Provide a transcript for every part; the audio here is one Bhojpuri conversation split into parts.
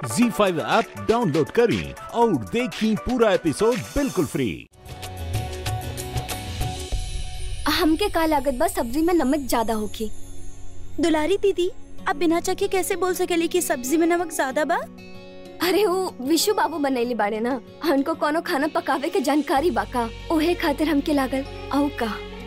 जी फाइव ऐप डाउनलोड करें और देखें पूरा एपिसोड बिल्कुल फ्री हमके का लागत बा सब्जी में नमक ज्यादा होखी दुलारी दीदी आप बिना चखे कैसे बोल सकेली कि सब्जी में नमक ज्यादा बा अरे वो विशु बाबू बनैली बाड़े ना हमको कोनो खाना पकावे के जानकारी बा का ओहे खातिर हमके लागल औ का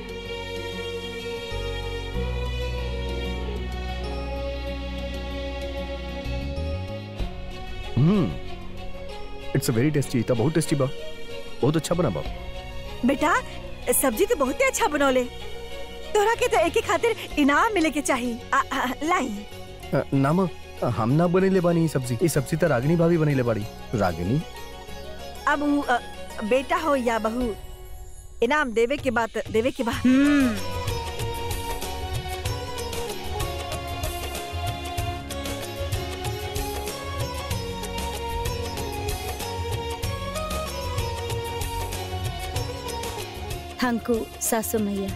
hmm it's a very tasty था बहुत टेस्टी बा बहुत अच्छा बना बा बेटा सब्जी तो बहुत ही अच्छा बनौले तोरा के तो एक ही खातिर इनाम मिले के चाहिए आ, आ, लाई अ, नाम अ, हम ना बनेले बानी ई सब्जी ई सब्जी तो रागिनी भाभी बनेले बाड़ी रागिनी अब उ, अ, बेटा हो या बहू इनाम देवे के बात देवे के बाद हम्म थैंक यू सासू मैया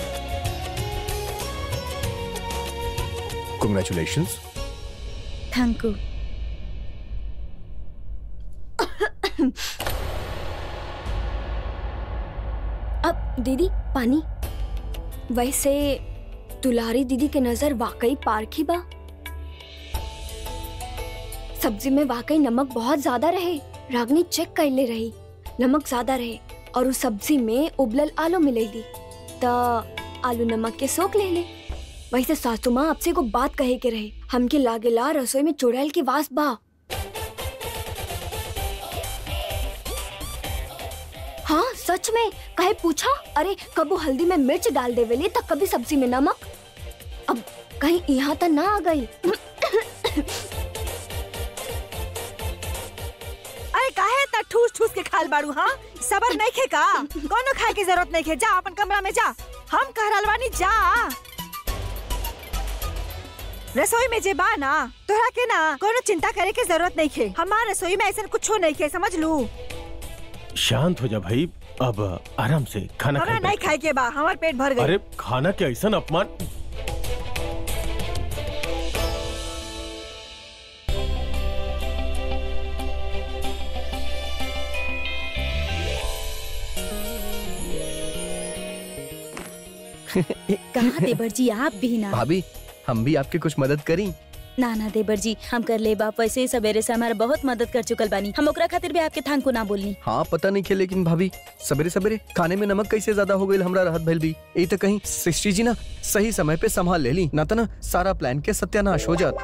कांग्रेचुलेशंस थैंक यू अब दीदी पानी वैसे दुलारी दीदी के नजर वाकई पारखी बा सब्जी में वाकई नमक बहुत ज्यादा रहे रागनी चेक कर ले रही नमक ज्यादा रहे और उस सब्जी में उबलल आलू मिलेली त आलू नमक के सोख ले ले वैसे सासू माँ आपसे को बात कहे के रहे हमके लागेला रसोई में चुड़ैल की वास बा हाँ सच में कहे पूछा अरे कबू हल्दी में मिर्च डाल देवेली तो कभी सब्जी में नमक अब कहीं यहाँ तक ना आ गई अरे काहे इतना ठूस ठूस के खाल बाड़ू हाँ सबर नहीं खे का कोनो खाए की जरूरत नहीं खे जा अपन कमरा में जा हम कह रहल बानी जा रसोई में जे बा ना तोरा के ना कोनो चिंता करे के जरूरत नहीं खे हमार रसोई में ऐसा कुछ नहीं खे समझ लू शांत हो जा भाई अब आराम से खाना हमरा खाए नहीं बैठ। खाए के बा हमार पेट भर गई अरे खाना के ऐसा अपमान कहा देवर जी आप भी ना भाभी हम भी आपकी कुछ मदद करी ना ना देवर जी हम कर ले बाप वैसे ही सवेरे से हमारा बहुत मदद कर चुकल बानी हम ओकरा खातिर भी आपके थांकू ना बोलनी हाँ पता नहीं खे लेकिन भाभी सवेरे सवेरे खाने में नमक कैसे ज्यादा हो गई हमरा राहत भइल भी यही तो कहीं सृष्टि जी ना सही समय पे संभाल ले ली ना तो ना सारा प्लान के सत्यानाश हो जात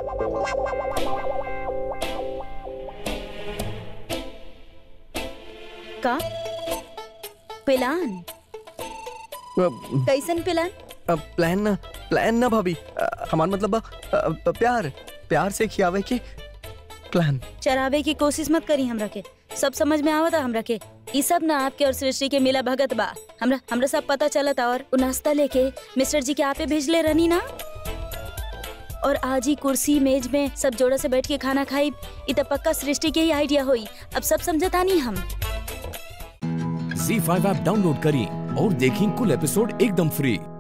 का प्लान अब, कैसन प्लान अब प्लान ना प्लान ना भाभी अ, हमार मतलब बा, अ, अ, प्यार प्यार से खियावे के प्लान चरावे की कोशिश मत करी हमरा के सब समझ में आवता हमरा के ई सब ना आपके और सृष्टि के मिला भगत बा हमरा हमरा सब पता चलता और उ नाश्ता लेके मिस्टर जी के आपे भेजले रहनी ना और आज ही कुर्सी मेज में सब जोड़ा से बैठ के खाना खाई इ त पक्का सृष्टि के ही आइडिया होई अब सब समझता नहीं हम जी फाइव ऐप डाउनलोड करें और देखें कुल एपिसोड एकदम फ्री